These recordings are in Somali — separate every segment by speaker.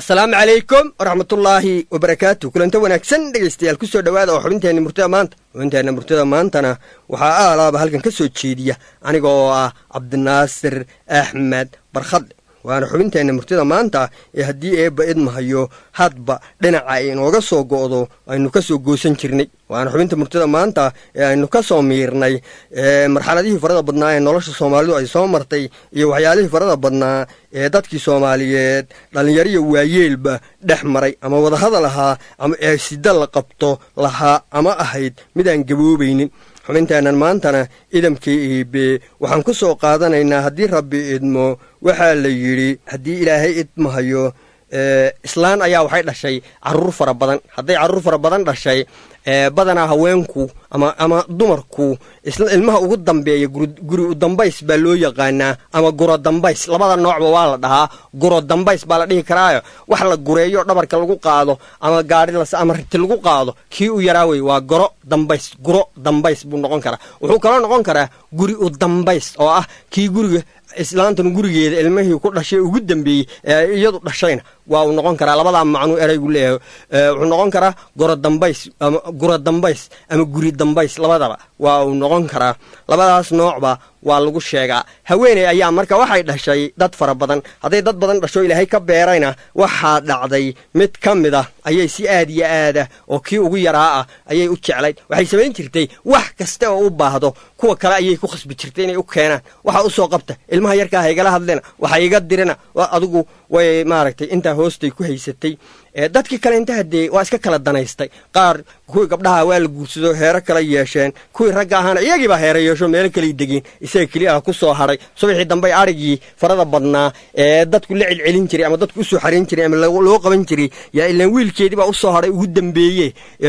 Speaker 1: asalaamu calaykum waraxmatullaahi wabarakaatu kulanta wanaagsan dhegaystayaal ku soo dhowaada oo xubinteenna murtada maanta xubinteenna murtada maantana waxaa aalaaba halkan ka soo jeediya aniga oo ah cabdinaasir axmed barkhadle waana xubinteenna murtida maanta ee haddii eebba idmahayo hadba dhinaca ay inooga soo go'do aynu ka soo goosan jirnay waana xubinta murtida maanta ee aynu ka soo miirnay marxaladihii farada badnaa ee nolosha soomaalidu ay soo martay iyo waxyaalihii farada badnaa ee dadkii soomaaliyeed dhallinyariya waayeelba dhex maray ama wadahadal ahaa ama ee sida la qabto lahaa ama ahayd midaan gaboobaynin xubinteennan maantana idamkii iibe waxaan ku soo qaadanaynaa haddii rabbi idmo waxaa la yidhi haddii ilaahay idmahayo islaan ayaa waxay dhashay caruur fara badan hadday carruur fara badan dhashay badanaa haweenku ama ama dumarku ilmaha ugu dambeeya guri u dambays baa loo yaqaanaa ama guro dambays labada noocba waa la dhahaa guro dambays baa la dhihi karaayo wax la gureeyo dhabarka lagu qaado ama gaari ama riti lagu qaado kii u yaraa wey waa goro dambays guro dambays buu noqon karaa wuxuu kaloo noqon karaa guri u dambays oo ah kii guriga islaantan gurigeeda ilmihii ku dhashay ugu dambeeyey ee iyadu dhashayna waa uu noqon karaa labadaa macnuu eraygu leeyahay wuxuu noqon karaa goro dambays ama guro dambays ama guri dambays labadaba waa uu noqon karaa labadaas noocba waa lagu sheegaa haweeney ayaa marka waxay dhashay dad fara badan hadday dad badan dhasho ilaahay ka beerayna waxaa dhacday mid ka mid ah ayay si aad iyo aada oo kii ugu yaraa ah ayay u jeclayd waxay samayn jirtay wax kasta oo u baahdo kuwa kale ayay ku khasbi jirtay inay u keenaan waxa u soo qabta ilmaha yarkaa haygala hadlina waxa iga dirina adigu way maaragtay intaa hoostay ku haysatay dadkii kale inta haddee waa iska kala danaystay qaar kuwii gabdhaha waa la guursado heero kala yeesheen kuwii ragga ahaana iyagiibaa heero yeesho meelo kalay degeen isaga keliya ah ku soo hadhay subaxii dambey adhigii farada badnaa ee dadku la celcelin jiray ama dadku usoo xarayn jiray ama loo qaban jiray yaa ilaan wiilkeediibaa usoo hadhay ugu dambeeye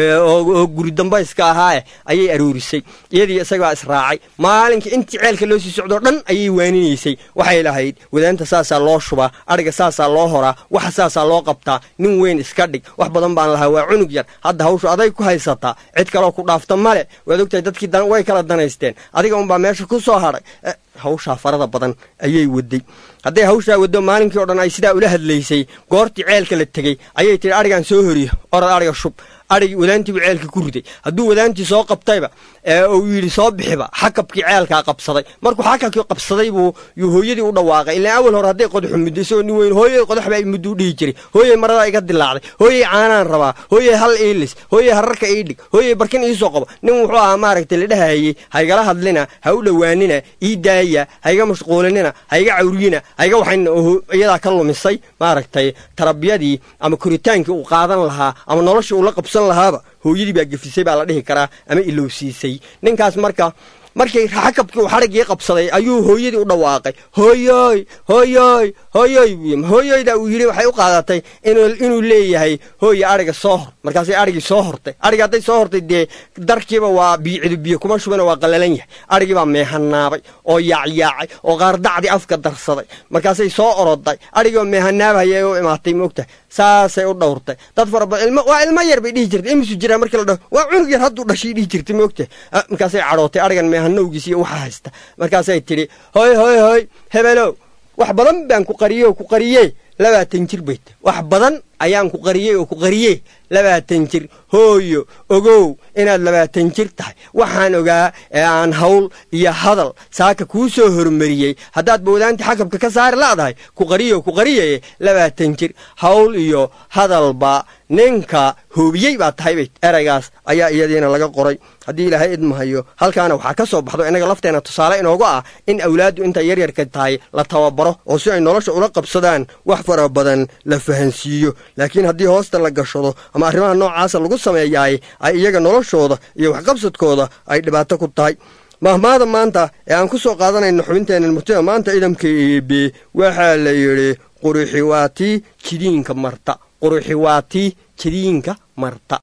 Speaker 1: oo guri dambayska ahaae ayay aroorisay iyadii isagaa israacay maalinkii intii ceelka loo sii socdoo dhan ayay waaninaysay waxay lahayd wadaanta saasaa loo shubaa adhiga saasaa loo horaa waxa saasaa loo qabtaa nin weyn iska dhig wax badan baan lahaa waa cunug yar hadda hawshu aday ku haysataa cid kaloo ku dhaafta male waad ogtahay dadkii way kala danaysteen adiga unbaa meesha ku soo hadhay hawshaa farada badan ayay waday hadday hawshaa waddo maalinkii o dhan ay sidaa ula hadlaysay goortii ceelka la tegey ayay tidhi adhigaan soo horiyo orad adhiga shub adhigii wadaantiibu ceelka ku riday hadduu wadaantii soo qabtayba uu yidhi soo bixiba xakabkii ceelkaa qabsaday markuu xakabkii qabsaday buu yuu hooyadii u dhawaaqay ilaan awal hore hadday qodaxu muddo isagoo nin weyn hooyey qodax baa mudduu dhihi jiray hooyey maradaa iga dilaacday hooyey caanaan rabaa hooyey hal iilis hooyey hararka ii dhig hooyey barkin iisoo qabo nin wuxuu ahaa maaragtay la dhahayey haygala hadlina ha u dhowaanina ii daaya hayga mashquulinina hayga cawriyina hayga waxayna iyadaa ka lumisay maaragtay tarabiyadii ama koritaankii uu qaadan lahaa ama noloshii uu la qabsan lahaaba hooyadii baa gefisay baa la dhihi karaa ama ilowsiisay ninkaas marka markii xakabkii uu xadhiggii qabsaday ayuu hooyadii u dhawaaqay hooyoy hooyoy hooyoy buu hooyoyda uu yidhi waxay u qaadatay inuu leeyahay hooye adhiga soo hor markaasay adhigii soo hortay adhigi hadday soo hortay dee darkiiba waa biicidu biyo kuma shubana waa qallalan yahay adhigii baa meehanaabay oo yaacyaacay oo qaardacdii afka darsaday markaasay soo oroday adhigoo meehanaabahayay u imaatay moogtahay saasay u dhowrtay dad fara badan waa ilmo yar bay dhihi jirtay imisu jiraa markii la dhaho waa cunug yar hadduu dhashay dhihi jirtay moogtahay markaasay cadhootay adhigan meehanowgiis iyo waxa haysta markaasay tidhi hoy hoy hoy hebelow wax badan baan ku qariyey oo ku qariyee labaatan jir bay tahy wax badan ayaan ku qariyey oo ku qariyee labaatan jir hooyo ogow inaad labaatan jir tahay waxaan ogaa ee aan hawl iyo hadal saaka kuu soo hormariyey haddaad bawdaantii xakabka ka saari la'dahay ku qariyo ku qariyaye labaatan jir hawl iyo hadalba ninka hoobiyey baa tahay bay eraygaas ayaa iyadiina laga qoray haddii ilaahay idmahayo halkaana waxaa ka soo baxdo innaga lafteenna tusaale inoogu ah in awlaaddu intay yaryarka tahay la tababaro oo si ay nolosha ula qabsadaan wax fara badan la fahansiiyo laakiin haddii hoosta la gashado ama arrimaha noocaasa lagu sameeyaay ay iyaga noloshooda iyo waxqabsadkooda ay dhibaato ku tahay mahmaada maanta ee aan ku soo qaadanayno xubinteenna murtida maanta idamka eebe waxaa la yidhi quruxi waa tii jidiinka marta quruxi waa tii jidiinka marta